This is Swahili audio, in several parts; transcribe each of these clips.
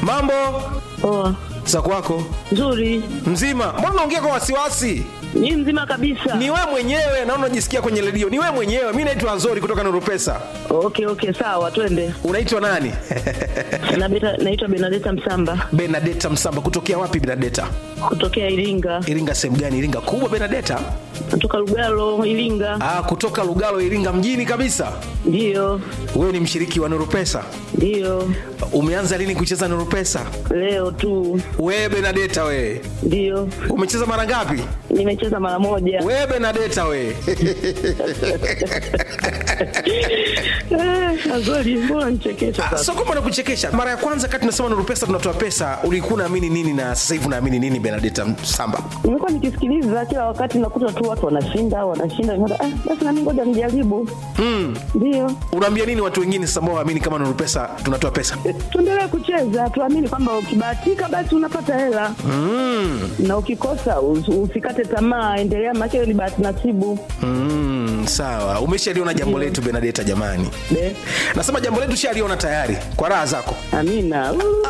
mambo Poa. za kwako Nzuri. mzima mbona unaongea kwa wasiwasi Ni mzima kabisa. ni we mwenyewe naona unajisikia kwenye redio ni we mwenyewe mi naitwa azori kutoka nurupesa Okay, okay, sawa, twende. unaitwa nani Na beta, naitwa Benadeta Msamba benadeta msamba kutokea wapi benadeta kutokea Iringa. iringa sehemu gani iringa kubwa benadeta Natoka Lugalo, Iringa. ah, kutoka lugalo iringa mjini kabisa Ndio. wewe ni mshiriki wa nurupesa Ndio. umeanza lini kucheza nurupesa Leo tu. wewe benadeta wewe Ndio. umecheza mara ngapi Nimecheza mara moja. wewe benadeta wewe Eh, Azori, mbona nichekesha Ah, sasa? so kwamba nakuchekesha mara ya kwanza kati tunasema nuru pesa tunatoa pesa ulikuwa unaamini nini na sasa hivi unaamini nini benadeta samba Nimekuwa nikisikiliza kila wakati nakuta tu watu wanashinda, wanashinda. Nikaona, Ah, basi na mimi ngoja nijaribu. Ndio. unaambia nini watu wengine sasa ambao waamini kama nuru pesa tunatoa pesa tuendelee kucheza tuamini kwamba ukibahatika basi unapata hela mm. na ukikosa us- usikate tamaa endelea maake ni bahati nasibu mm, sawa umeshaliona jambo letu benadeta jamani Be, nasema jambo letu shaliona tayari kwa raha zako amina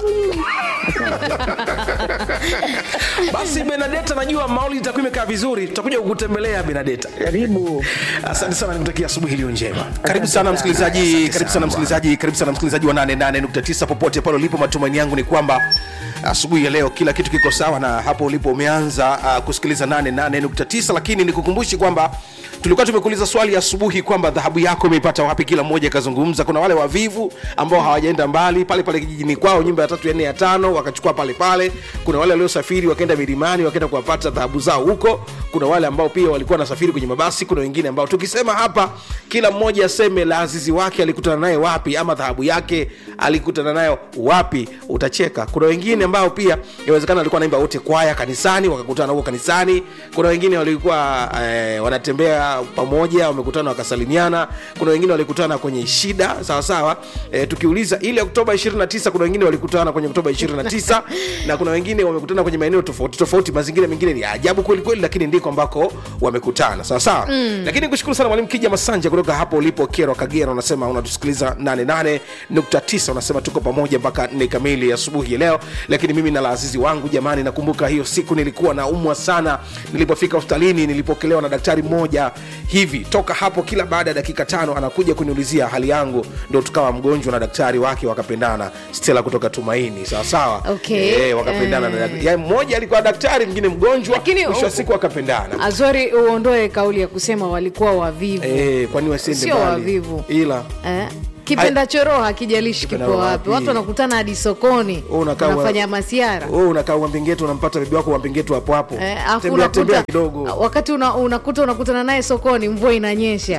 basi benadeta najua mauli itakuwa imekaa vizuri tutakuja kukutembelea benadeta karibu asante sana nikutakia asubuhi iliyo njema karibu sana msikilizaji karibu sana msikilizaji karibu sana msikilizaji wa 88.9 popote pale ulipo matumaini yangu ni kwamba asubuhi ya leo kila kitu kiko sawa na hapo ulipo umeanza uh, kusikiliza 88.9 lakini nikukumbushi kwamba tulikuwa tumekuuliza swali asubuhi kwamba dhahabu yako imeipata wapi kila mmoja akazungumza kuna wale wavivu ambao hawajaenda mbali pale pale kijijini kwao nyumba ya tatu ya nne ya tano wakachukua pale pale kuna wale waliosafiri wakaenda milimani wakaenda kuwapata dhahabu zao huko kuna wale ambao pia walikuwa wanasafiri kwenye mabasi kuna wengine ambao tukisema hapa kila mmoja aseme la azizi wake alikutana naye wapi ama dhahabu yake alikutana nayo wapi utacheka kuna wengine ambao pia inawezekana walikuwa naimba wote kwaya kanisani wakakutana huko kanisani kuna wengine walikuwa eh, wanatembea pamoja wamekutana wakasalimiana kuna wengine walikutana kwenye shida sawa sawa eh, tukiuliza ile oktoba 29 kuna wengine walikutana kwenye oktoba 29 na kuna wengine wamekutana kwenye maeneo tofauti tofauti mazingira mengine ni ya ajabu kweli kweli lakini ndiko ambako wamekutana sawa sawa mm. lakini kushukuru sana mwalimu kija masanja kutoka hapo ulipo kero kagera unasema unatusikiliza 88.9 unasema tuko pamoja mpaka nne kamili asubuhi ya leo lakini mimi na laazizi wangu jamani nakumbuka hiyo siku nilikuwa naumwa sana nilipofika hospitalini nilipokelewa na daktari mmoja hivi toka hapo kila baada ya dakika tano anakuja kuniulizia hali yangu ndo tukawa mgonjwa na daktari wake wakapendana stela kutoka tumaini sawasawa Okay. e, wakapendana Eh. na ya, mmoja alikuwa daktari mwingine mgonjwa Lakini mwisho wa u- siku wakapendana azori uondoe kauli ya kusema walikuwa wavivu e, kwani wasiende Sio mbali? wavivu. ila eh? kipenda choroho hakijalishi Kipenda kipo wapi. wapi watu wanakutana hadi sokoni Wewe unakaa wa- wanafanya masiara wewe unakaa uambingetu unampata bibi wako uambingetu hapo hapo Eh, afu tembea tembea unakuta kidogo wakati una, unakuta unakutana naye sokoni mvua inanyesha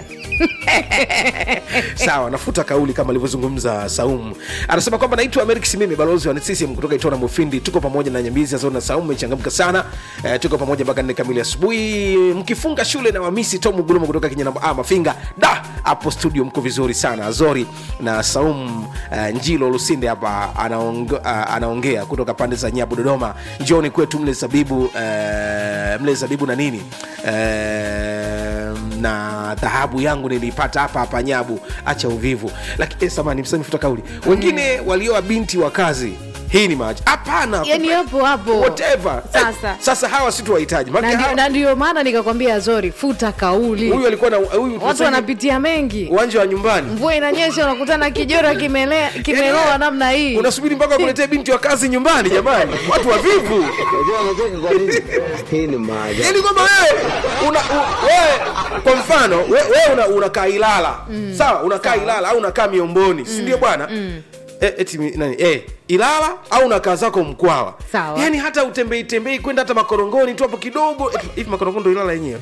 sawa nafuta kauli kama alivyozungumza saumu anasema kwamba naitwa amerik simimi balozi wa ccm kutoka itona mufindi tuko pamoja na nyambizi azoni na saumu imechangamka sana eh, tuko pamoja mpaka nne kamili asubuhi mkifunga shule na wamisi tomu gulumu kutoka kinyanambo ah, mafinga da hapo studio mko vizuri sana azori na saumu eh, njilo lusinde hapa anaonge, uh, anaongea kutoka pande za nyabu dodoma njoni kwetu mle zabibu eh, mle zabibu na nini eh, na dhahabu yangu niliipata hapa hapa nyabu acha uvivu lakini eh, samani msemi futa kauli wengine walioa binti wa kazi hii ni maaja hapana yani hapo hapo whatever Sasa. eh, sasa hawa si tuwahitaji na Maana ndio- hawa- na ndio maana nikakwambia azori futa kauli huyu alikuwa na huyu watu tunasema wanapitia mengi uwanja wa nyumbani mvua inanyesha unakutana kijora kimelea kimeloa namna hii unasubiri mpaka kuletea binti wa kazi nyumbani jamani watu wavivu Unajua anacheka kwa nini? Hii ni maajabu. ili kwamba wewe una, u, wewe kwa mfano we- wewe una, unakaa ilala mm. sawa unakaa ilala au unakaa miomboni mm. si ndio bwana mm. E, eti mi- nani e, ilala au unakaa zako mkwawa Sawa. yaani hata utembei tembei kwenda hata makorongoni tu hapo kidogo eti, hivi makorongo ndo ilala yenyewe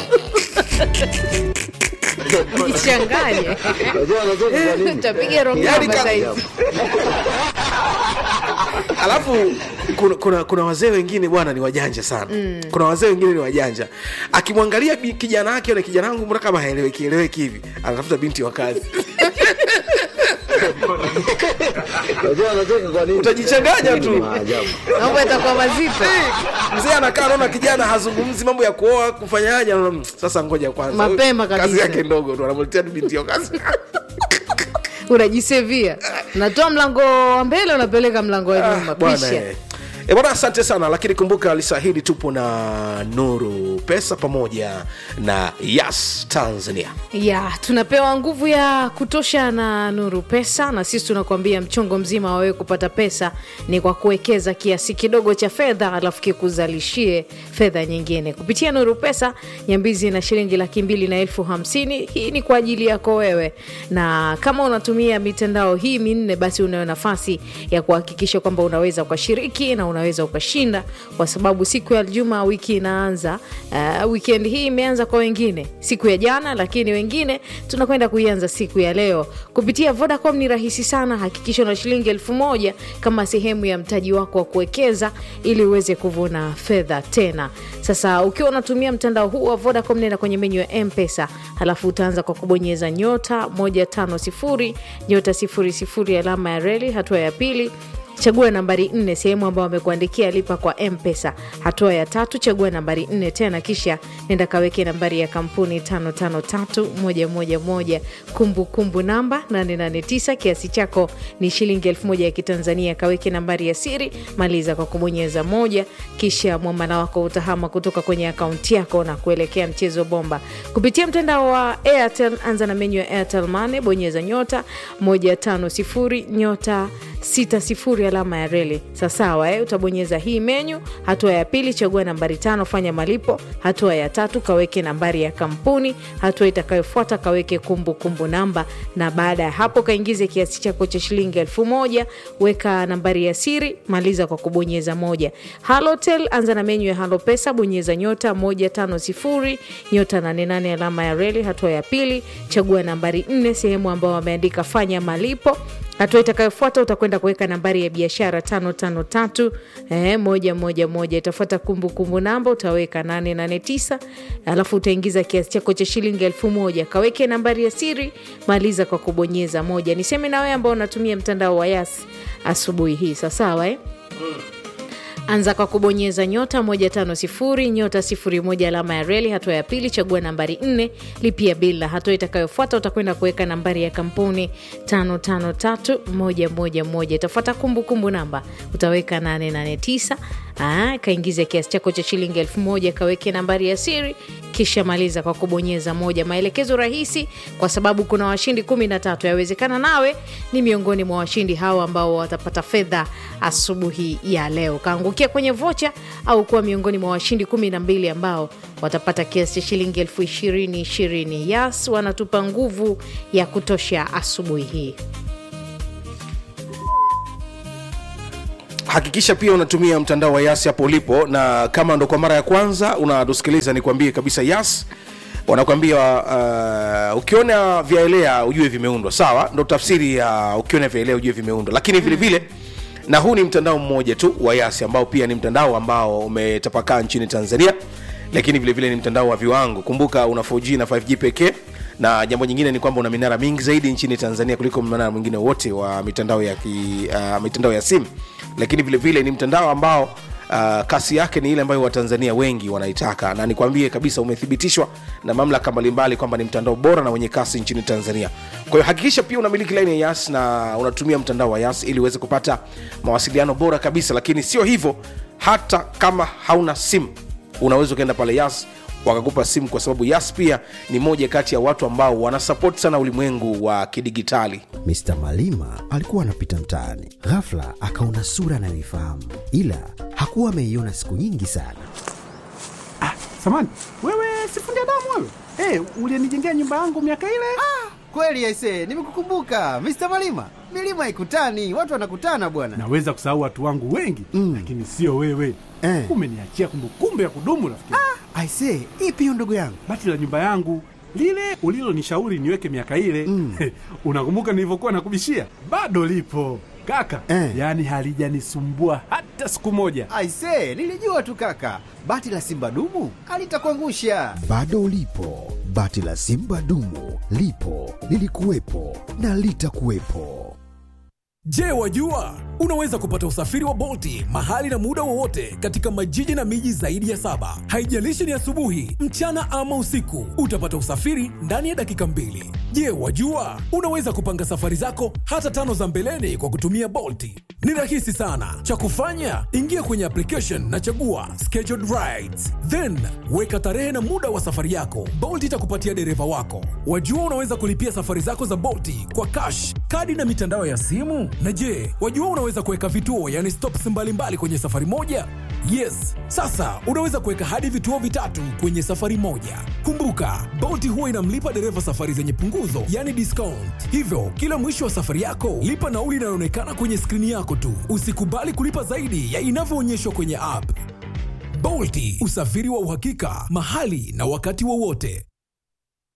jichanganye Unajua anacheka kwa nini? utapiga Yaani rongamba ka- saizi alafu kuna, kuna, kuna wazee wengine bwana ni wajanja sana mm. kuna wazee wengine ni wajanja akimwangalia bi- kijana wake na kijana wangu mbona kama haeleweki eleweki hivi anatafuta binti wa kazi Unajua anacheka kwa nini? Utajichanganya Hii ni tu. maajabu. mambo yatakuwa mazito mzee anakaa naona kijana hazungumzi mambo ya kuoa kufanyaje anaona, "Mm, sasa ngoja kwanza Mapema kabisa. kazi yake ndogo tu anamletea tu binti wa kazi unajisevia unatoa mlango wa mbele unapeleka mlango wa nyuma bwana pisha eh. E bwana, asante sana, lakini kumbuka lisa hili tupo na Nuru Pesa pamoja na Yas Tanzania. ya tunapewa nguvu ya kutosha na nuru pesa na sisi tunakuambia mchongo mzima wa wewe kupata pesa ni kwa kuwekeza kiasi kidogo cha fedha alafu kikuzalishie fedha nyingine kupitia nuru pesa nyambizi na shilingi laki mbili na elfu hamsini hii ni kwa ajili yako wewe na kama unatumia mitandao hii minne basi unayo nafasi ya kuhakikisha kwamba unaweza ukashiriki na unaweza ukashinda kwa sababu siku ya juma wiki inaanza uh, weekend hii imeanza kwa wengine siku ya jana lakini wengine tunakwenda kuianza siku ya leo kupitia vodacom ni rahisi sana hakikisha una shilingi elfu moja kama sehemu ya mtaji wako wa kuwekeza ili uweze kuvuna fedha tena sasa ukiwa unatumia mtandao huu wa vodacom nenda kwenye menyu ya mpesa halafu utaanza kwa kubonyeza nyota 150 nyota 00 alama ya reli hatua ya pili chagua nambari nne sehemu ambayo amekuandikia lipa kwa mpesa hatua ya tatu chagua nambari nne tena kisha nenda kaweke nambari ya kampuni 553111 kumbukumbu namba 889 kiasi chako ni shilingi 1000 ya kitanzania kaweke nambari ya siri maliza kwa kubonyeza moja kisha mwamala wako utahama kutoka kwenye akaunti yako na kuelekea mchezo bomba kupitia mtandao wa airtel anza na menyu ya airtel mane bonyeza nyota 150 nyota 60 alama ya reli sasawa eh? utabonyeza hii menyu hatua ya pili chagua nambari tano fanya malipo hatua ya tatu kaweke nambari ya kampuni hatua itakayofuata kaweke kumbukumbu kumbu namba na baada ya hapo kaingize kiasi chako cha shilingi elfu moja weka nambari ya siri maliza kwa kubonyeza moja halotel anza na menyu ya halo pesa bonyeza nyota 150 nyota 88 alama ya reli hatua ya pili chagua nambari 4 sehemu ambao wameandika fanya malipo hatua itakayofuata utakwenda kuweka nambari ya biashara tano tano tatu eh, moja moja moja itafuata kumbukumbu namba utaweka 889 alafu utaingiza kiasi chako cha shilingi elfu moja kaweke nambari ya siri maliza kwa kubonyeza moja niseme na wewe ambao unatumia mtandao wa yas asubuhi hii sasawa eh? anza kwa kubonyeza nyota 150 nyota 01 alama ya reli hatua ya pili chagua nambari 4 lipia bila hatua itakayofuata utakwenda kuweka nambari ya kampuni 553111 itafuata kumbukumbu namba utaweka 889 Aa, kaingize kiasi chako cha shilingi elfu moja kaweke nambari ya siri kisha maliza kwa kubonyeza moja maelekezo rahisi kwa sababu kuna washindi kumi na tatu yawezekana nawe ni miongoni mwa washindi hawa ambao watapata fedha asubuhi ya leo kaangukia kwenye vocha au kuwa miongoni mwa washindi kumi na mbili ambao watapata kiasi cha shilingi elfu ishirini ishirini yas wanatupa nguvu ya kutosha asubuhi hii hakikisha pia unatumia mtandao wa yas hapo ulipo na kama ndo kwa mara ya kwanza unatusikiliza nikwambie kabisa yas wanakwambia uh, ukiona vyaelea ujue vimeundwa sawa ndo tafsiri ya uh, ukiona vyaelea ujue vimeundwa lakini vile vile na huu ni mtandao mmoja tu wa yasi ambao pia ni mtandao ambao umetapakaa nchini tanzania lakini vile vile ni mtandao wa viwango kumbuka una 4g na 5g pekee na jambo nyingine ni kwamba una minara mingi zaidi nchini tanzania kuliko mnara mwingine wote wa mitandao ya, ki, uh, mitandao ya simu lakini vile vile ni mtandao ambao uh, kasi yake ni ile ambayo watanzania wengi wanaitaka na nikwambie kabisa umethibitishwa na mamlaka mbalimbali kwamba ni mtandao bora na wenye kasi nchini tanzania kwa hiyo hakikisha pia unamiliki laini ya yas na unatumia mtandao wa yas ili uweze kupata mawasiliano bora kabisa lakini sio hivyo hata kama hauna simu unaweza ukaenda pale yas wakakupa simu kwa sababu yas pia ni moja kati ya watu ambao wanasapoti sana ulimwengu wa kidigitali Mr. Malima alikuwa anapita mtaani, ghafla akaona sura anayoifahamu, ila hakuwa ameiona siku nyingi sana. Samani, wewe sifundi damu wewe? Hey, ulienijengea nyumba yangu miaka ile? Kweli aise, nimekukumbuka Mr. Malima. Milima ikutani, watu wanakutana bwana. Naweza kusahau watu wangu wengi Mm. lakini sio wewe. Eh. Umeniachia kumbukumbu ya kudumu rafiki. Aise, ipi hiyo ndugu yangu? Bati la nyumba yangu lile ulilonishauri niweke miaka ile Mm. unakumbuka nilivyokuwa nakubishia? Bado lipo kaka, Eh. yaani halijanisumbua hata siku moja. Aise, nilijua tu kaka. Bati la Simba dumu alitakuangusha. Bado ulipo, bati la Simba dumu lipo, lilikuwepo na litakuwepo. Je, wajua unaweza kupata usafiri wa Bolti mahali na muda wowote katika majiji na miji zaidi ya saba. Haijalishi ni asubuhi, mchana ama usiku, utapata usafiri ndani ya dakika mbili. Je, wajua unaweza kupanga safari zako hata tano za mbeleni kwa kutumia Bolti? Ni rahisi sana. Cha kufanya, ingia kwenye application na chagua scheduled rides, then weka tarehe na muda wa safari yako. Bolt itakupatia dereva wako. Wajua unaweza kulipia safari zako za Bolti kwa cash, kadi na mitandao ya simu. Na je, wajua unaweza kuweka vituo, yani stops mbalimbali kwenye safari moja? Yes, sasa unaweza kuweka hadi vituo vitatu kwenye safari moja. Kumbuka, Bolt huwa inamlipa dereva safari zenye punguzo, yani discount. Hivyo, kila mwisho wa safari yako, lipa nauli inayoonekana kwenye skrini yako tu. Usikubali kulipa zaidi ya inavyoonyeshwa kwenye app. Bolt, usafiri wa uhakika, mahali na wakati wowote.